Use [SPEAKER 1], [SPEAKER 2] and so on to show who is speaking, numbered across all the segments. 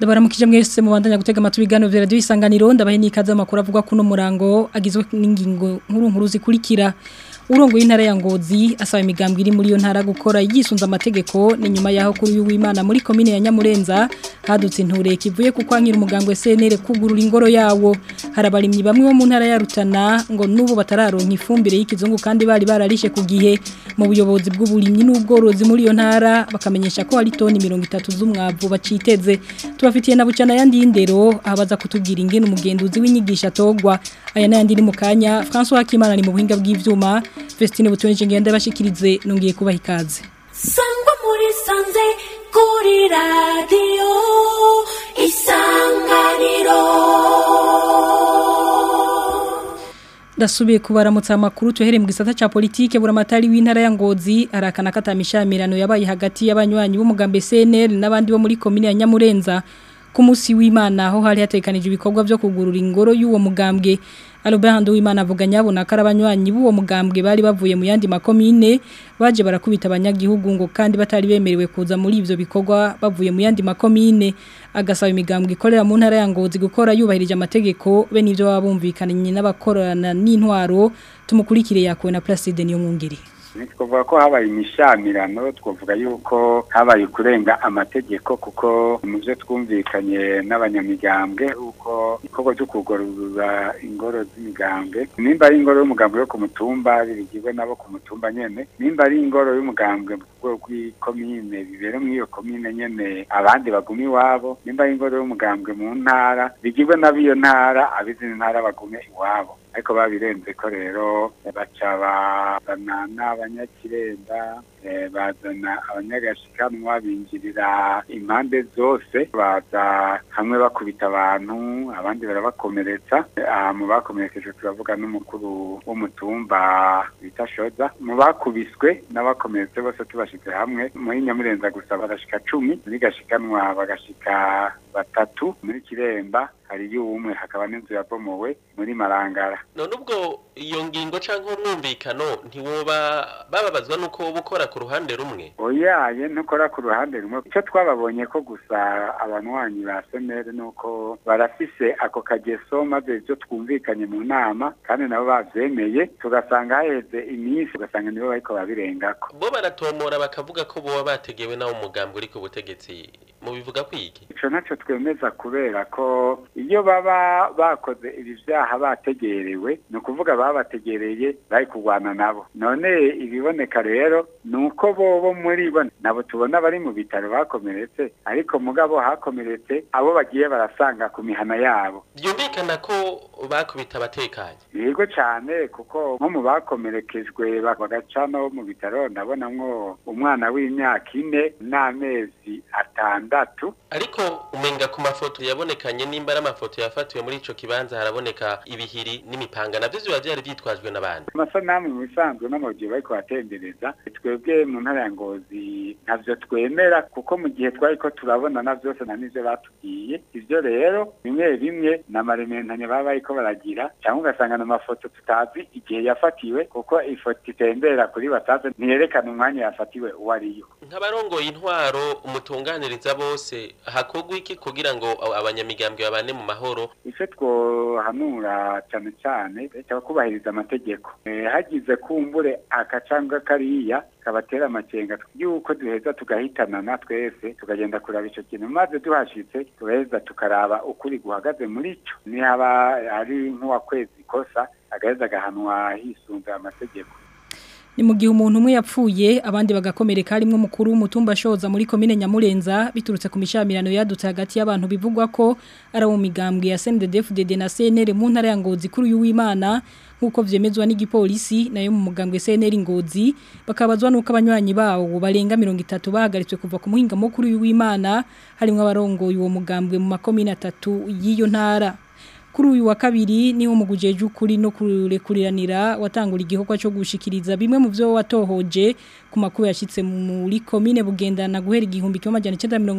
[SPEAKER 1] ndabaramukije mwese mubandanya gutega amatwi ibiganiro vya radio isanganiro ndabahe nikaze amakuru avuga kuno murango agizwe n'ingingo nkuru nkuru zikurikira urongo y'intara ya Ngozi asaba imigambwe iri muri yo ntara gukora yisunza amategeko ni nyuma yaho kuri w'Imana muri commune ya Nyamurenza hadutse inture kivuye ku kwankira umugambwe CNL kugurura ingoro yawo harabarimyi bamwe bo mu ntara ya Rutana ngo nubu batararonka ifumbire y'ikizungu kandi bari bararishe ku gihe mu buyobozi bw'uburimyi n'ubworozi muri yo ntara bakamenyesha ko hari toni 30 z'umwavu baciteze tubafitiye na bucana yandi y'indero abaza kutubwira ingene umugenduzi w'inyigisha togwa aya nayandi ni mu kanya François Hakimana ari mu buhinga bw'ivyuma Vestine butonje ngende bashikirize nongiye kubaha ikaze
[SPEAKER 2] Sangwa muri sanze kuri radio isanganiro
[SPEAKER 1] Dasubiye kubaramutsa amakuru tuhere mu gisata ca politike buramatari w'intara ya Ngozi arakana katamishamirano yabaye hagati y'abanywanyi b'umugambe CNL n'abandi bo muri commune ya Nyamurenza ku musi w'Imana aho hari hatekanije ibikorwa byo kugurura ingoro y'uwo mugambwe Albert Nduwimana avuga nyabona karabanywanyi b'uwo mugambwe bari bavuye mu yandi makomine baje barakubita abanyagihugu ngo kandi batari bemerewe kuza muri ivyo bikorwa bavuye mu yandi makomine agasaba imigambwe ikorera mu ntara ya Ngozi gukora yubahirije amategeko be nivyo babumvikanye n'abakorana n'intwaro tumukurikire yakowe na Placide niyo mwungeri
[SPEAKER 3] twavuga ko habaye imishamirano twavuga yuko habaye kurenga amategeko kuko mu byo twumvikanye n'abanyamigambwe uko ikorwa cyo kugorora ingoro z'imigambwe nimba ari ingoro y'umugambwe yo ku mutumba bigirwe nabo ku mutumba nyene nimba ari ingoro y'umugambwe mu rwego rw'ikomine bibere muri iyo komine nyene abandi baguma iwabo nimba ari ingoro y'umugambwe mu ntara bigirwe n'ab'iyo ntara ab'izindi ntara bagume iwabo ariko babirenze ko rero baca bazana n'abanyakirenda bazana abanyagashikanwa binjirira impande zose baza hamwe bakubita abantu abandi barabakomeretsa mu bakomerekeje turavuga n'umukuru w'umutumba bita shoza mu bakubiswe n'abakomeretse bose tubashyize hamwe muri nyamurenza gusa barashika cumi muri gashikanwa bagashika batatu muri kiremba hariyo umwe hakaba n'inzu yabomowe muri marangara
[SPEAKER 4] none ubwo iyo ngingo canke umwumvikano ntiwoba bababazwa nuko woba ukora ku ruhande rumwe
[SPEAKER 3] oyaye ntukora ku ruhande rumwe icyo twababonye ko gusa abanywanyi ba senere nuko barafise ako kageso maze ibyo twumvikanye mu nama kandi nabo bavyemeye tugasanga haheze iminsi ugasanga nibo bariko babirengako
[SPEAKER 4] bo baratomora bakavuga ko boba bategewe nawo umugambi uri ku butegetsi mubivuga kwiki
[SPEAKER 3] ico naco twemeza kubera ko iyo baba bakoze ibi vyaha bategerewe ni ukuvuga babategereye bari kurwana nabo none ibiboneka rero ni uko bobo muri bo nabo tubona bari mu bitaro bakomeretse ariko mugabo hakomeretse abo bagiye barasanga ku mihana yabo
[SPEAKER 4] byumvikana ko bakubita abatekanye
[SPEAKER 3] yego cyane kuko nko mu bakomerekejwe bagaca no mu bitaro ndabonamwo umwana w'imyaka ine n'amezi atandatu
[SPEAKER 4] ariko umenga ku mafoto yabonekanye nimba ari amafoto yafatiwe muri ico kibanza haraboneka ibihiri n'imipanga navyo biba vyari vyitwajwe n'abandi
[SPEAKER 3] amasanamu mu bisanzwe n'amabuye bariko batembereza twebwe mu ntara ya ngozi ntavyo twemera kuko mu gihe twariko turabona na vyose na nivyo batubwiye ivyo rero bimwe bimwe n'amarementanye baba bariko baragira cyangwa ugasanga n'amafoto tutazi igihe yafatiwe kuko ifoto itembera kuri bataze ntiyerekana umwanya yafatiwe uwo ariyo
[SPEAKER 4] nk'abarongoye intwaro umutunganiriza bose hakorwa iki kugira ngo abanyamigambwe babane mu mahoro
[SPEAKER 3] icyo twohanura cyane cyane leta kubahiriza amategeko hagize kumbure aka cyangwa kariya kabatera amakenga yuko duheza tugahitanana twese tukagenda kuraba icyo kintu maze duhashitse tugaheza tukaraba ukuri guhagaze muri cyo nihaba ari nk'uwakwezi ikosa agaheza agahanwa hisunze amategeko
[SPEAKER 1] ni mu gihe umuntu umwe yapfuye abandi bagakomereka harimo umukuru w'umutumba shoza muri komine Nyamurenza biturutse ku mishamirano yadutse hagati y'abantu bivugwa ko ari mu migambwe ya CNDD-FDD na CNL mu ntara ya Ngozi kuri uyu w'Imana nkuko vyemezwa n'igipolisi nayo mu mugambwe CNL Ngozi bakabazwa nuko abanywanyi bawo barenga 30 bahagaritswe kuva ku muhinga mukuru w'Imana harimo abarongo uwo mugambwe mu makomine atatu y'iyo ntara kuri uyu wa kabiri niho mugujeje ukuri no kurekuriranira watangura igikorwa cyo gushikiriza bimwe mu byo watohoje ku makuru yashitse muri komine bugendana guhera igihumbi kimwe amajana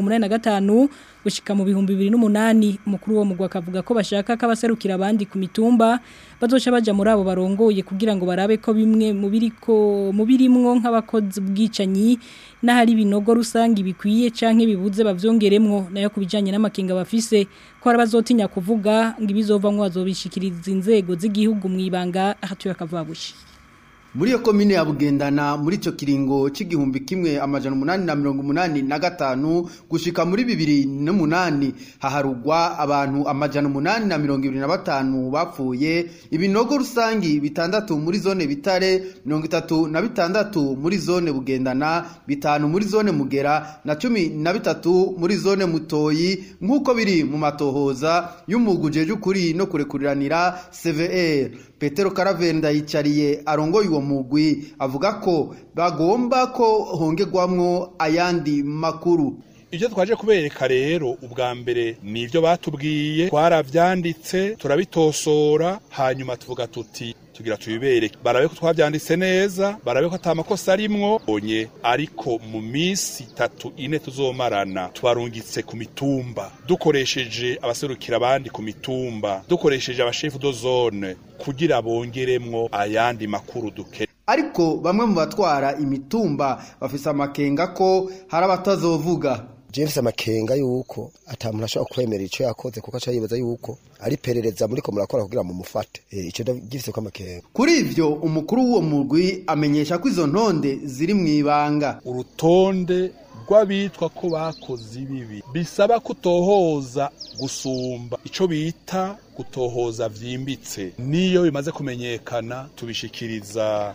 [SPEAKER 1] 1985 gushika mu bihumbi 2008 umukuru wo mugwa akavuga ko bashaka kabaserukira abandi ku mitumba bazoca baja muri abo barongoye kugira ngo barabe ko bimwe mu biriko mu birimwo nk'abakozi bwicanyi n'ahari binogo rusangi bikwiye canke bibuze bavyongeremwo nayo kubijanye n'amakinga bafise ko arabazotinya kuvuga ngo ibizovamwo bazobishikiriza inzego z'igihugu mwibanga ahatuye akavabushi
[SPEAKER 5] muri iyo komine ya bugendana muri icyo kiringo cy'igihumbi kimwe amajana umunani na mirongo umunani na gatanu gushika muri bibiri n'umunani haharugwa abantu amajana umunani na mirongo ibiri na batanu bapfuye ibinogo rusangi bitandatu muri zone bitare mirongo itatu na bitandatu muri zone bugendana bitanu muri zone mugera na cumi na bitatu muri zone mutoyi nk'uko biri mu matohoza y'umuguje y'ukuri no kurekuriranira cvr petero karavenda yicariye arongoye uwo mugwi avuga ko bagomba ko hongerwamwo ayandi makuru
[SPEAKER 6] ibyo twaje kubereka rero ubwa mbere ni ibyo batubwiye twarabyanditse turabitosora hanyuma tuvuga tuti tugira tubibereke barabe ko twabyanditse neza barabe ko atamakosa arimwo onye ariko mu minsi itatu ine tuzomarana twarungitse ku mitumba dukoresheje abaserukira abandi ku mitumba dukoresheje abashefu do zone kugira bongeremwo ayandi makuru duke
[SPEAKER 5] ariko bamwe mu batwara imitumba bafise amakenga ko hari abatazovuga
[SPEAKER 7] James amakenga yuko atamuntu ashobora kwemera ico yakoze kuko aca yibaza yuko ari perereza muri ko murakora kugira mu mufate e, ico ndagifise ko amakenga
[SPEAKER 5] kuri ivyo umukuru w'uwo murwi amenyesha ko izo ntonde ziri mwibanga
[SPEAKER 6] urutonde rw'abitwa ko bakoze ibibi bisaba kutohoza gusumba ico bita gutohoza vyimbitse niyo bimaze kumenyekana tubishikiriza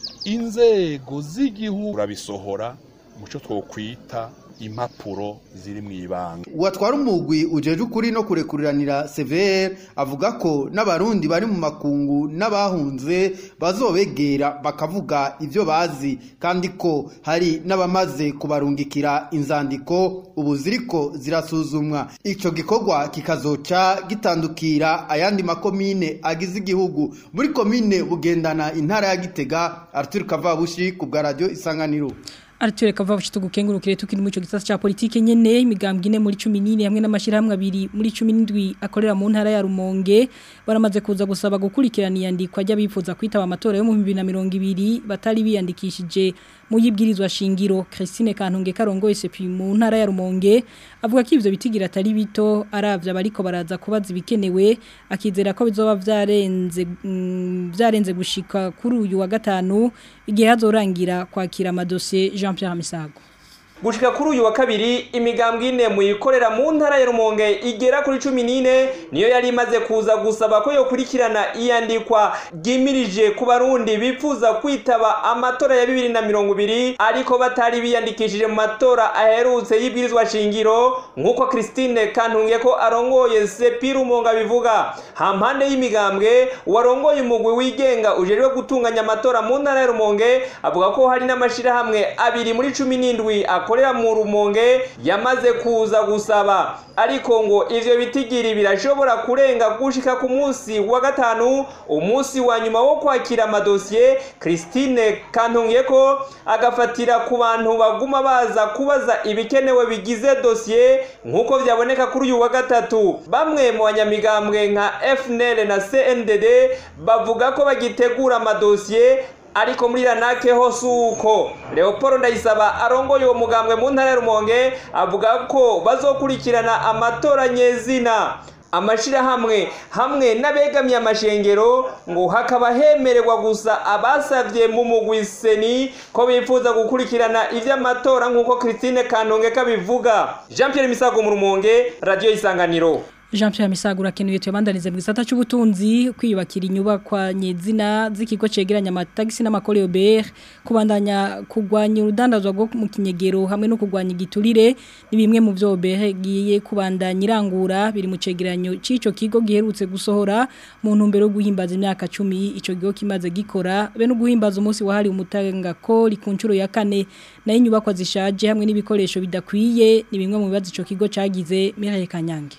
[SPEAKER 6] inzego z'igihugu urabisohora muco twokwita impapuro ziri mu ibanga
[SPEAKER 5] uwatwara umugwi ujeje ukuri no kurekuriranira severe avuga ko n'abarundi bari mu makungu n'abahunze bazobegera bakavuga ibyo bazi kandi ko hari n'abamaze kubarungikira inzandiko ubu ziriko zirasuzumwa icyo gikorwa kikazoca gitandukira ayandi makomine agize igihugu muri komine bugendana intara ya gitega arthur kavabushi ku bwa radiyo isanganiro
[SPEAKER 1] Arture kava bushito gukengurukire tukiri mu ico gisasa cha politike nyene imigambwe ine muri 14 hamwe n'amashirahamwe abiri muri 17 akorera mu ntara ya Rumonge baramaze kuza gusaba gukurikirana iyandikwa ry'abifuza kwitaba amatora yo mu 2020 batari biyandikishije mu yibwirizwa shingiro Christine Kantunge karongoye sepi mu ntara ya Rumonge avuga ko ivyo bitigira atari bito aravya bariko baraza kubaza ibikenewe akizera ko bizoba vyarenze vyarenze gushika kuri uyu wa gatanu igihe hazorangira kwakira amadosiye Jean Pierre Misago
[SPEAKER 8] gushika kuri uyu wa kabiri imigambwe ine muyikorera mu ntara ya Rumonge igera kuri 14 niyo yari imaze kuza gusaba ko yokurikirana iyandikwa ryimirije ku barundi bifuza kwitaba amatora ya 2020 ariko batari biyandikishije mu matora aherutse y'ibwirizwa shingiro nkuko Christine Kantunge ko arongoye Sepi Rumonge bivuga hampande y'imigambwe warongoye umugwi wigenga ujerwe gutunganya amatora mu ntara ya Rumonge avuga ko hari n'amashirahamwe abiri muri 17 akorera mu rumonge yamaze kuza gusaba ariko ngo ivyo bitigiri birashobora kurenga gushika ku munsi wa gatanu umunsi wa nyuma wo kwakira amadosiye Christine Kantunge ko agafatira ku bantu baguma baza kubaza ibikenewe bigize dosiye nkuko vyaboneka kuri uyu wa gatatu bamwe mu banyamigambwe nka FNL na CNDD bavuga ko bagitegura amadosiye ariko muri ranake ho suko Leopold Ndayisaba arongoye uwo mugambwe mu ntara ya Rumonge avuga ko bazokurikirana amatora nyezina amashirahamwe hamwe n'abegamiye amashengero ngo hakaba hemererwa gusa abasavye mu mugwi seni ko bifuza gukurikirana ivy'amatora nk'uko Christine Kantonge kabivuga Jean Pierre Misago mu Rumonge Radio Isanganiro
[SPEAKER 1] Jean Pierre Misagura kenuye tuyabandanize mu gisata cy'ubutunzi kwiyubakira inyubakwa nyezina z'ikigo cegeranya amatagisi n'amakoreo BR kubandanya kugwanya urudandazwa rwo mu kinyegero hamwe no kugwanya igiturire ni bimwe mu byo BR giye kubandanya irangura biri mu cegeranyo c'ico kigo giherutse gusohora mu ntumbero yo guhimbaza imyaka 10 ico gigo kimaze gikora be no guhimbaza umunsi wahari umutanga ko likuncuro ya kane na inyubakwa zishaje hamwe n'ibikoresho bidakwiye ni bimwe mu bibazo ico kigo cagize Mireille Kanyange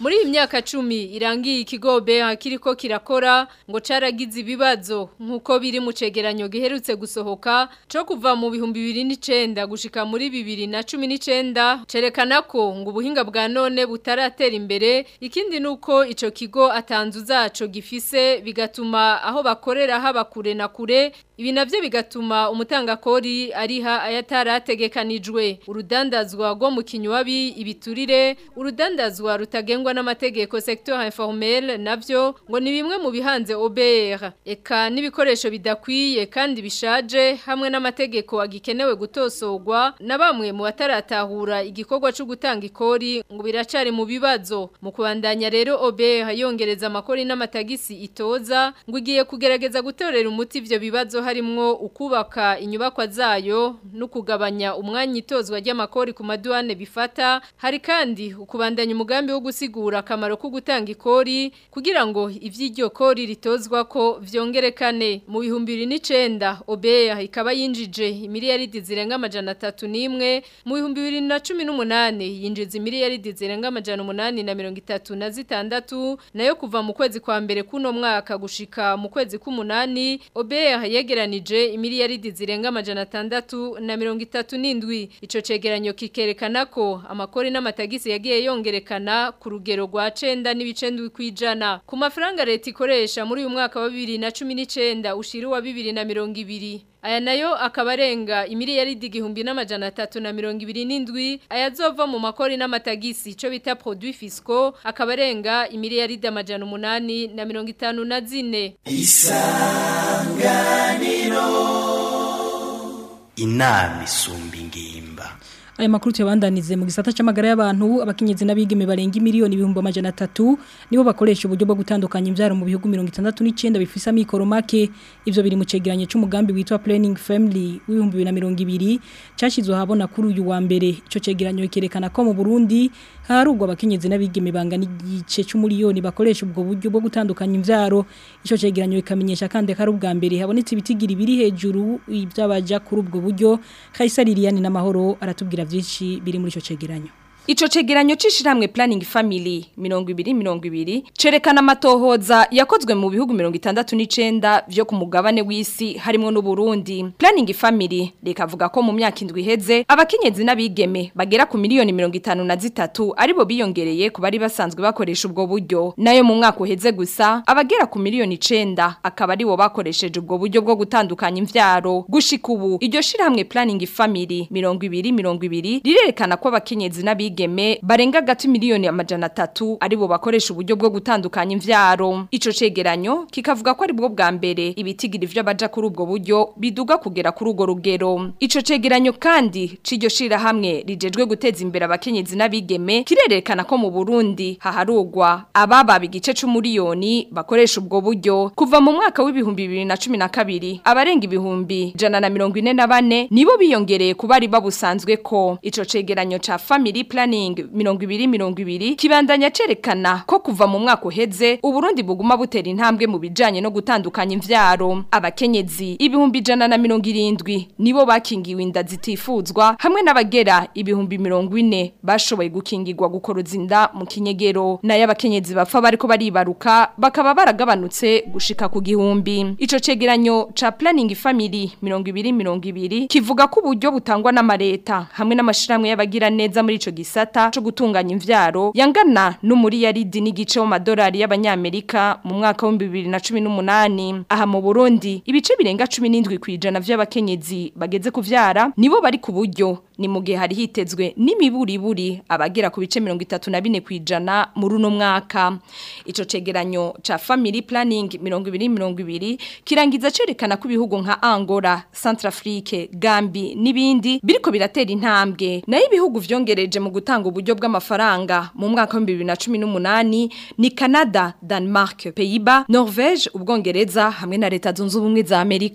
[SPEAKER 9] muri iyi myaka cumi irangiye ikigo beha kiriko kirakora ngo caragize ibibazo nk'uko biri mu cegeranyo giherutse gusohoka co kuva mu bihumbi bibiri n'icenda gushika muri bibiri na cumi n'icenda cerekana ko ngo ubuhinga bwa none butaratera imbere ikindi nuko ico kigo atanzu zaco gifise bigatuma aho bakorera haba kure na kure ibi navyo bigatuma umutangakori ariha ayatarategekanijwe urudandazwa rwo mu kinywabi ibiturire urudandazwa rutagengwa n'amategeko secteur informel navyo ngo ni bimwe mu bihanze OBR eka n'ibikoresho bidakwiye kandi bishaje hamwe n'amategeko agikenewe gutosorwa na bamwe mu bataratahura igikorwa cyo gutanga ikori ngo biracari mu bibazo mu kubandanya rero OBR yongereza amakori n'amatagisi itoza ngo igiye kugerageza gutorera umuti ivyo bibazo harimwo ukubaka inyubakwa zayo no kugabanya umwanya itozwa ry'amakori ku maduane bifata hari kandi ukubandanya umugambi wo gusigura akamaro ko gutanga ikori kugira ngo ivy'iryo kori ritozwa ko vyongerekane mu bihumbi bibiri n'icenda obeya ikaba yinjije imiliyaridi zirenga amajana atatu n'imwe mu bihumbi bibiri na cumi n'umunani yinjiza imiliyaridi zirenga amajana umunani na mirongo itatu na zitandatu nayo kuva mu kwezi kwa mbere kuno mwaka gushika mu kwezi k'umunani obeya yegeranije imiliyaridi zirenga amajana atandatu na mirongo itatu n'indwi ico cegeranyo kikerekana ko amakori n'amatagisi yagiye yongerekana ku rugero rwa cenda n'ibice ndwi kwijana ku mafaranga leta ikoresha muri uyu mwaka wa bibiri na cumi n'icenda ushira uwa bibiri na mirongo ibiri aya nayo akaba arenga imiliyaridi igihumbi n'amajana atatu na mirongo ibiri n'indwi ayazova mu makori n'amatagisi ico bita produit fisco akaba arenga imiliyaridi amajana umunani na mirongo itanu na zine
[SPEAKER 10] inama isumba ingimba
[SPEAKER 1] Aya makuru tuyabandanize mu gisata c'amagara y'abantu abakenyezi n'abigeme barenga miliyoni ibihumbi amajana atatu nibo bakoresha uburyo bwo gutandukanya imbyaro mu bihugu 69 bifise amikoro make ivyo biri mu cegeranye c'umugambi witwa Planning Family w'ibihumbi 2020 cashizwe habona kuri uyu wa mbere ico cegeranyo kerekana ko mu Burundi harugwa abakenyezi n'abigeme bangana igice c'umuliyoni bakoresha ubwo buryo bwo gutandukanya imvyaro ico cegeranyo ikamenyesha kandi ko ari ubwa mbere habonetse ibitigiri biri hejuru ibyabaja kuri ubwo buryo Kaisari Liliane n'amahoro aratubwira vyinshi biri muri ico cegeranyo
[SPEAKER 11] Ico cegeranyo cishiramwe planning family 2020 cerekana amatohoza yakozwe mu bihugu 69 vyo ku mugabane w'isi harimo n'u Burundi. Planning family rekavuga ko mu myaka indwi iheze abakenyezi n'abigeme bagera ku miliyoni 53 aribo biyongereye ku bari basanzwe bakoresha ubwo buryo. Nayo mu mwaka uheze gusa abagera ku miliyoni 9 akaba aribo bakoresheje ubwo buryo bwo gutandukanya imvyaro. Gushika ubu iryo shiramwe planning family 2020 rirerekana ko abakenyezi n'abigeme abigeme barenga gati miliyoni amajana atatu aribo bakoresha uburyo bwo gutandukanya imvyaro ico cegeranyo kikavuga ko ari bwo bwa mbere ibitigiri vy'abaja kuri ubwo buryo biduga kugera kuri urwo rugero ico cegeranyo kandi c'iryo shira hamwe rijejwe guteza imbere abakenyezi n'abigeme kirerekana ko mu Burundi haharugwa ababa bigice c'umuriyoni bakoresha ubwo buryo kuva mu mwaka w'ibihumbi 2012 abarenga ibihumbi jana na mirongo ine na bane nibo biyongereye ku bari babusanzwe ko ico cegeranyo ca family planning mirongo ibiri mirongo ibiri kibandanya cerekana ko kuva mu mwaka uheze uburundi buguma butera intambwe mu bijanye no gutandukanya imvyaro abakenyezi ibihumbi ijana na mirongo irindwi nibo bakingiwe inda zitifuzwa hamwe n'abagera ibihumbi mirongo ine bashoboye gukingirwa gukoroza inda mu kinyegero nayo abakenyezi bapfa bariko baribaruka bakaba baragabanutse gushika ku gihumbi ico cegeranyo ca planning family mirongo ibiri mirongo ibiri kivuga ko uburyo butangwa n'amareta hamwe n'amashirahamwe y'abagira neza muri ico gisata cyo gutunganya imvyaro yangana n'umuri yaridi n'igice mu madolari y'abanyamerika mu mwaka wa 2018 aha mu Burundi ibice birenga 17 kwijana vy'abakenyezi bageze kuvyara nibo bari ku buryo ni mu gihe hari hitezwe n'imiburiburi abagera ku bice 34 kwijana muri uno mwaka ico cegeranyo ca family planning 2020 kirangiza cerekana ko ibihugu nka Angola, Centrafrique, Gambi n'ibindi biriko biratera intambwe nayo ibihugu vyongereje mu gutanga uburyo bw'amafaranga mu mwaka wa 2018 ni Canada, Denmark, Pays-Bas, Norvège, Ubwongereza hamwe na leta zunze ubumwe za Amerika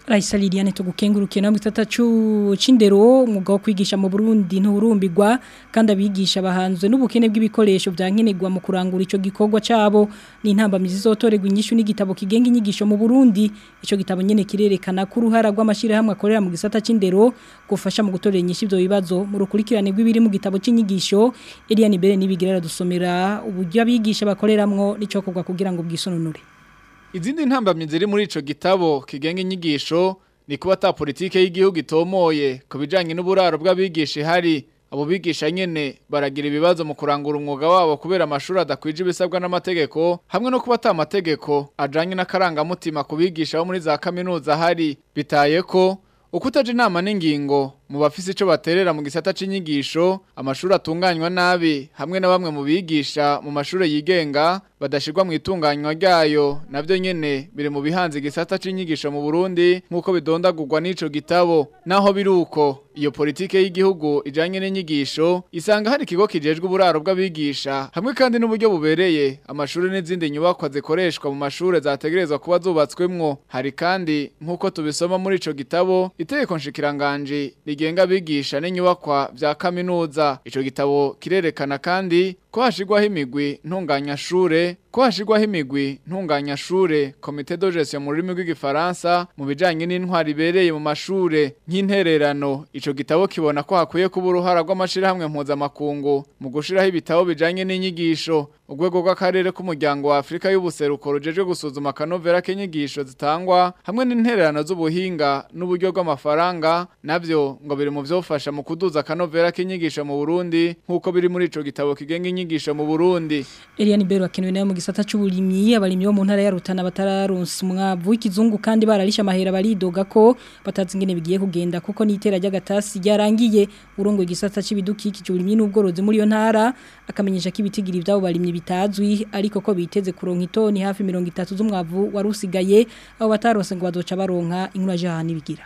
[SPEAKER 1] Raisa Liliane tugukengurukiye namwe tata cu cindero umwuga wo kwigisha mu Burundi nturumbirwa kandi abigisha bahanzwe n'ubukene bw'ibikoresho byankenerwa mu kurangura ico gikorwa cabo ni intambamizi zotorerwa inyishu n'igitabo kigenga inyigisho mu Burundi ico gitabo nyene kirerekana ko uruhara rw'amashira hamwe akorera mu gisata cindero gufasha mu gutorera inyishu ivyo bibazo mu rukurikirane rw'ibiri mu gitabo c'inyigisho Eliane Bere nibigira dusomera uburyo abigisha bakoreramwo n'ico kugwa kugira ngo bwisonunure
[SPEAKER 12] Izindi ntambamye ziri muri ico gitabo kigenga inyigisho ni kuba ta politike y'igihugu itomoye ku bijanye n'uburaro bw'abigisha hari abo bigisha nyene baragira ibibazo mu kurangura umwuga wabo kubera amashuri adakwije ibisabwa n'amategeko hamwe no kuba ata amategeko ajanye n'akarangamutima ku bigisha bo muri za kaminuza hari bitaye ko ukutaje inama n'ingingo mu bafise ico baterera mu gisata c'inyigisho amashuri atunganywa nabi hamwe na bamwe mu bigisha mu mashuri yigenga badashirwa mu itunganywa ryayo navyo nyene biri mu bihanze igisata c'inyigisho mu Burundi nkuko bidondagurwa n'ico gitabo naho biruko iyo politike y'igihugu ijanye n'inyigisho isanga hari ikigo kijejwe uburaro bw'abigisha hamwe kandi n'uburyo bubereye amashuri n'izindi nyubakwa zikoreshwa mu mashuri zategerezwa kuba zubatswemwo hari kandi nkuko tubisoma muri ico gitabo itegeko nshikiranganje rigenga abigisha n'inyubakwa vya kaminuza ico gitabo kirerekana kandi ko hashigwaho imigwi ntunganyashure ko hashigwaho imigwi ntunganyashure komite de gestion mu rurimi rw'igifaransa mu bijanye n'intwari ibereye mu mashure nk'intererano ico gitabo kibona ko hakwiye kuba uruhara rw'amashirahamwe mpuzamakungu mu gushiraho ibitabo bijanye n'inyigisho urwego rw'akarere k'umuryango wa Afrika y'ubuseruko rujejwe gusuzuma akanovera k'inyigisho zitangwa hamwe n'intererano z'ubuhinga n'uburyo bw'amafaranga navyo ngo biri mu vyofasha mu kuduza akanovera k'inyigisho mu Burundi nk'uko biri muri ico gitabo kigenga inyigisho mu Burundi
[SPEAKER 1] Eliane Bero akenewe nayo mu gisata c'uburimyi abarimyi bo mu ntara ya Rutana batararonse umwavu w'ikizungu kandi bararisha amahera baridoga ko batazi ingene bigiye kugenda kuko n'itera ry'agatasi ryarangiye urongo igisata c'ibidukikije uburimyi n'ubworozi muri yo ntara akamenyesha ko ibitigiri byabo barimyi bitazwi ariko ko biteze kuronka itoni hafi 30 z'umwavu warusigaye abo bataronse ngo bazoca baronka inkuru jahani bigira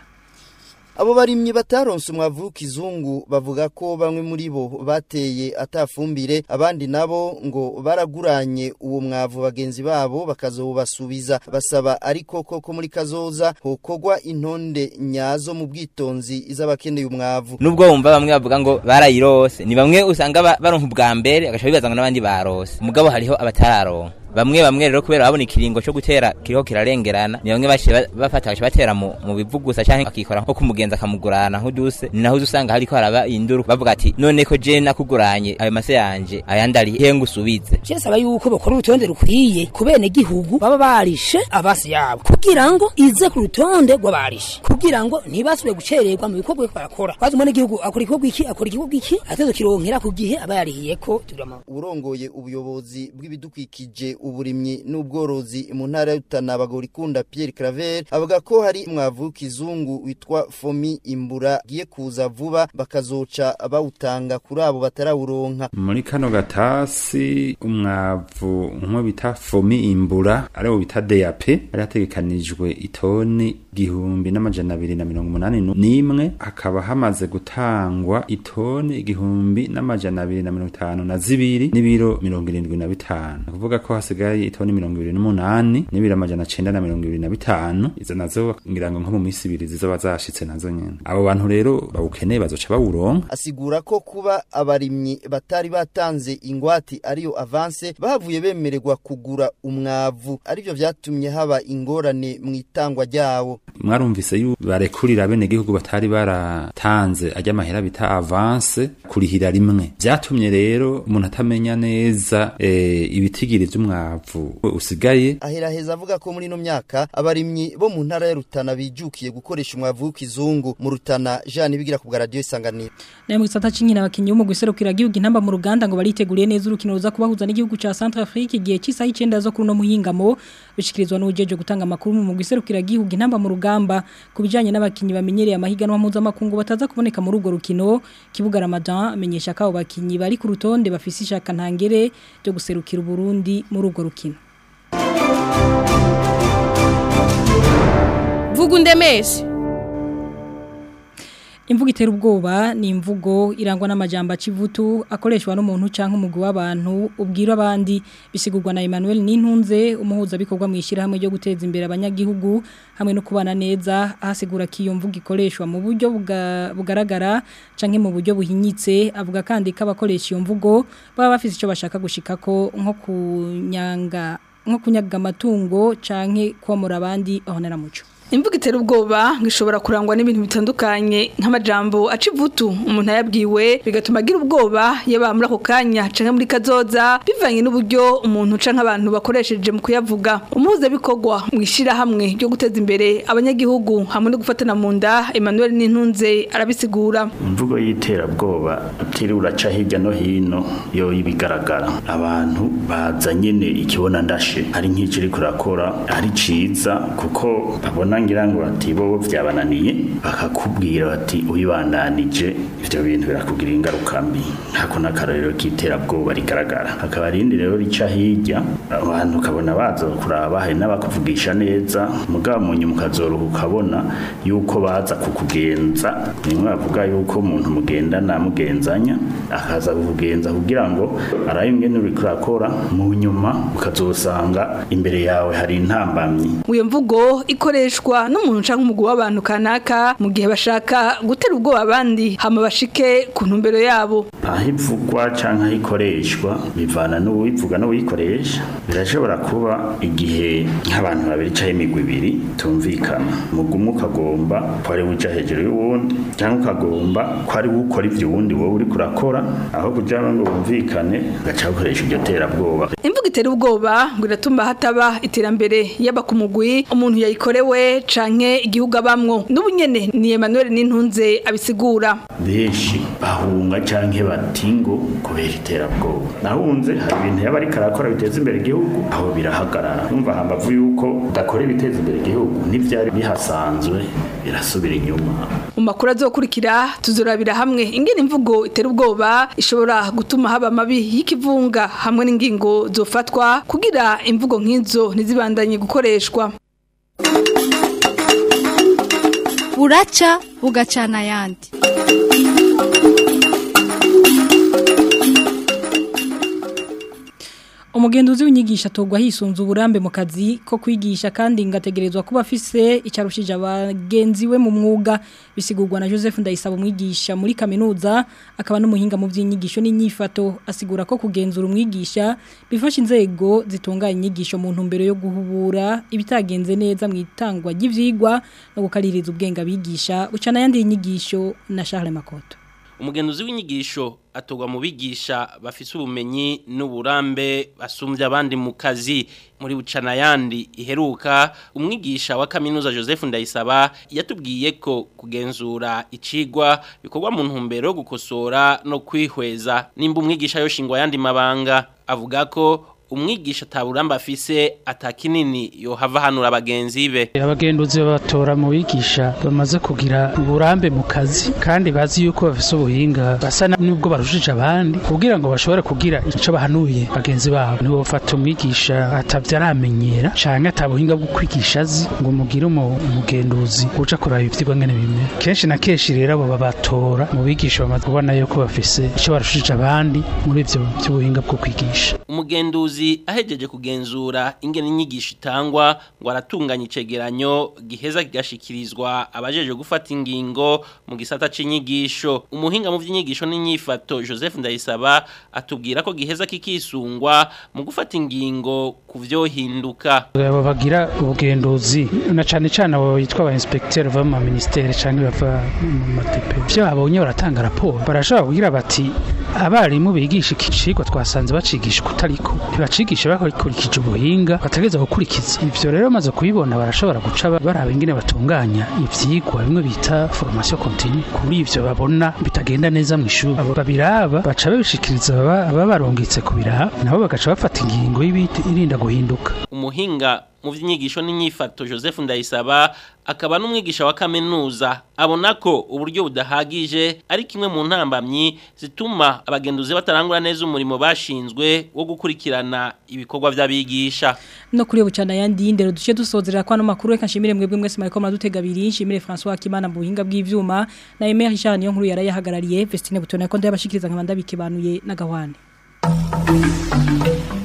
[SPEAKER 13] Abo barimyi bataronse umwavu kizungu bavuga ko bamwe muri bo bateye atafumbire abandi nabo ngo baraguranye uwo mwavu bagenzi babo bakazobasubiza basaba ariko koko muri kazoza hokogwa intonde nyazo mu bwitonzi iz'abakeneye umwavu
[SPEAKER 14] nubwo wumva bamwe bavuga ngo barayirose ni bamwe usanga ba- baronka ubwa mbere agaca bibaza ngo n'abandi barose mugabo hariho abatararonka bamwe bamwe rero kubera babona ikiringo cyo gutera kiriho kirarengerana ni bamwe baciye ba- bafata bagaca batera mu, mu bivu gusa canke akikora nko kumugenza akamugurana nk'uduse ni naho usanga hariko haraba induru bavuga ati none ko je nakuguranye ayo mase yanje ayandi ari he ngusubize
[SPEAKER 15] Chesaba yuko bakora urutonde rukwiye ku bene gihugu baba barishe abasi yabo kugira ngo ize ku rutonde rw'abarishe kugira ngo ntibasubire gucererwa mu bikorwa bariko barakora kwazi umene gihugu akora igikorwa iki akora igikorwa iki atezo kironkera ku gihe aba yarihiye ko turama
[SPEAKER 13] urongoye ubuyobozi bw'ibidukikije uburimyi n'ubworozi mu ntara ya Rutana bagorikunda Pierre Claver avuga ko hari umwavu w'ikizungu witwa Fomi Imbura giye kuza vuba bakazoca bawutanga kuri abo batarawuronka
[SPEAKER 16] muri kano gatasi umwavu nk'uwo bita fomi imbura ariwo bita DAP ari hategekanijwe itoni igihumbi n'amajana abiri na mirongo umunani nu- n'imwe hakaba hamaze gutangwa itoni igihumbi n'amajana abiri na mirongo itanu na zibiri n'ibiro mirongo irindwi na bitanu ni ukuvuga ko hasigaye itoni mirongo ibiri n'umunani n'ibiro amajana cenda na mirongo ibiri na bitanu izo nazo ngira ngo nko mu minsi ibiri zizoba zashitse nazo nyene abo bantu rero bawukeneye bazoca bawuronka
[SPEAKER 13] asigura ko kuba abarimyi batari batanze ingwati ariyo avance bahavuye bemererwa kugura umwavu arivyo vyatumye haba ingorane mu itangwa ryawo
[SPEAKER 16] mwarumvise yu barekurira bene gihugu batari baratanze ajya amahera bita avance kurihira rimwe vyatumye rero umuntu atamenya neza e, ibitigiri vy'umwavu usigaye
[SPEAKER 13] aheraheza avuga ko muri ino myaka abarimyi bo mu ntara ya Rutana bijukiye gukoresha umwavu w'ikizungu mu Rutana Jean bigira ku bwa radio isanganiro
[SPEAKER 1] nayo mu gisata c'inkina abakinyi bo mu guserukira igihugu intamba mu ruganda ngo bariteguriye neza urukino ruza kubahuza n'igihugu ca Centrafrique igihe cy'isaha 9 zo kuri no muhingamo bishikirizwa n'ujeje gutanga amakuru mu guserukira igihugu intamba mu rugamba kubijanye n'abakinyi bamenyereye amahiganwa mpuzamakungu bataza kuboneka muri urwo rukino kibuga Ramadan amenyesha ko abo bakinyi bari ku rutonde bafise ishaka ntangere ryo guserukira Burundi muri urwo rukino
[SPEAKER 17] vuga undemeshe
[SPEAKER 1] Imvugo itera ubwoba ni imvugo irangwa n'amajambo acivutu akoreshwa n'umuntu canke umugwi w'abantu ubwira abandi bisigurwa na Emmanuel Nintunze umuhuza bikorwa mu ishyirahamwe ryo guteza imbere abanyagihugu hamwe no kubana neza ahasigura ko iyo mvugo ikoreshwa mu buryo buga- bugaragara canke mu buryo buhinyitse avuga kandi ko abakoresha iyo mvugo baba bafise ico bashaka gushikako nko kunyanga nko kunyaga amatungo canke komora abandi ahonera muco
[SPEAKER 17] Imvugo itera ubwoba ngishobora kurangwa n'ibintu bitandukanye nk'amajambo aca ivutu umuntu ayabwiwe bigatuma agira ubwoba yaba muri ako kanya canke muri kazoza bivanye n'uburyo umuntu canke abantu bakoresheje mu kuyavuga umuhuza bikorwa mu ishirahamwe ryo guteza imbere abanyagihugu hamwe no gufatana mu nda Emmanuel Nintunze arabisigura
[SPEAKER 18] imvugo y'iterabwoba utiriwe uraca hirya no hino yo ibigaragara abantu baza nyene ikibona ndashe ari nk'icyo uri kurakora ari ciza kuko babona ngira ngo bati bo vyabananiye bakakubwira bati uyibandanije ivyo bintu birakugirira ingaruka mbi hako n'akarorero k'iterabwoba rigaragara hakaba rindi rero rica hirya abantu ukabona baza kuraba hari n'abakuvugisha neza mugabo mu nyuma ukazoruha ukabona yuko baza kukugenza nimwe bavuga yuko umuntu mugendana mugenzanya akaza kukugenza kugira ngo arabe ingene uriko urakora mu nyuma ukazosanga imbere yawe hari intambamyi
[SPEAKER 17] Iyo mvugo ikoreshwa n'umuntu canke umugwi w'abantu kanaka mu gihe bashaka gutera ubwoba abandi hama bashike ku ntumbero yabo.
[SPEAKER 18] aho ivugwa cyangwa aho ikoreshwa bivana n'uwivuga n'uwikoresha birashobora kuba igihe nk'abantu babiri cyangwa imigwi ibiri tumvikana umugwi umwe ukagomba ko ari uja hejuru y'uwundi cyangwa ukagomba ko ari we ukora ibyo uwundi wowe uri kurakora aho kugira ngo bumvikane ugaca ukoresha iryo terabwoba
[SPEAKER 17] Imvugo itera ubwoba ngo iratuma hataba iterambere yaba ku mugwi umuntu yayikorewe canke igihugu abamwo. N'ubu nyene ni Emmanuel Nintunze abisigura.
[SPEAKER 18] benshi bahunga canke batingo kubera iterabwoba nahunze hari ibintu yaba ariko arakora biteza imbere igihugu aho birahagarara numva hambavu yuko udakora ibiteza imbere igihugu n'ivyari bihasanzwe birasubira inyuma
[SPEAKER 17] Mu makuru azokurikira tuzorabira hamwe ingene imvugo itera ubwoba ishobora gutuma haba amabi y'ikivunga hamwe n'ingingo zofatwa kugira imvugo nk'izo ntizibandanye gukoreshwa.
[SPEAKER 19] buraca bugacana ayandi
[SPEAKER 1] Umugenduzi w'inyigisho atogwa hisunze uburambe mu kazi ko kwigisha kandi ngategerezwa kuba afise icarushije abagenzi we mu mwuga bisigurwa na Joseph Ndayisaba umwigisha muri kaminuza akaba n'umuhinga mu by'inyigisho n'inyifato asigura ko kugenzura umwigisha bifasha inzego zitunganya inyigisho mu ntumbero yo guhubura ibitagenze neza mu itangwa ry'ivyigwa no gukaririza ubwenge abigisha ucana yandi inyigisho na Charles Makoto
[SPEAKER 20] umugenzuzi w'inyigisho atogwa mu bigisha bafise ubumenyi n'uburambe basumbye abandi mu kazi muri bucana yandi iheruka umwigisha wa kaminuza Joseph Ndayisaba yatubwiye ko kugenzura icigwa bikorwa mu ntumbero yo gukosora no kwihweza nimba umwigisha yoshingwa yandi mabanga avuga ko umwigisha ataburamba afise atakinini yohava hanura abagenzi be
[SPEAKER 21] abagenduzi babatora mu bigisha bamaze kugira uburambe mu kazi kandi bazi yuko bafise ubuhinga basa nubwo barushije abandi kugira ngo bashobore kugira ico bahanuye bagenzi babo nibo bafata umwigisha atavyo aramenyera canke atabuhinga bwo kwigisha azi ngo mugire umu- umugenduzi uca kuraba ivyigwa ngene bimera kenshi na kenshi rero abo babatora mu bigisha bamaze kubona yuko bafise ico barushije abandi muri ivyo vy'ubuhinga bwo kwigisha
[SPEAKER 20] umugenduzi ahejeje kugenzura ingene inyigisho itangwa ngo aratunganya icegeranyo giheza kigashikirizwa abajeje gufata ingingo mu gisata c'inyigisho umuhinga mu vy'inyigisho n'inyifato Joseph Ndayisaba atubwira ko giheza kikisungwa mu gufata ingingo ku vyohinduka
[SPEAKER 21] abo bagira ubugenduzi na cane cane abo bitwa aba inspecteur bava mu ministere canke bava mu matepe vyo babonye baratanga raporo barashobora kugira bati abarimu bigisha iki cigwa twasanze bacigisha kutariko ntibacigisha bakurikije ubuhinga bategereza gukurikiza ivyo rero bamaze kubibona barashobora guca ba- baraba ingene batunganya ivyigwa bimwe bita formation continue kuri ivyo babona bitagenda neza mu ishuri abo babiraba baca babishikiriza ababa- ababarungitse kubiraba nabo bagaca bafata ingingo y'irinda guhinduka
[SPEAKER 20] umuhinga mu vy'inyigisho n'inyifato Joseph Ndayisaba akaba n'umwigisha wa kaminuza abona ko uburyo budahagije ari kimwe mu ntambamyi zituma abagenduzi batarangura neza umurimo bashinzwe wo gukurikirana ibikorwa vy'abigisha
[SPEAKER 1] no kuri bucana yandi ndero duce dusozerera kwa no makuru reka nshimire mwebwe mwese mariko madutega abiri nshimire François Kimana mu buhinga bw'ivyuma na Emery Richard niyo nkuru yarayahagarariye Vestine Butone ko ndabashikiriza nkabanda bikebanuye na gahwane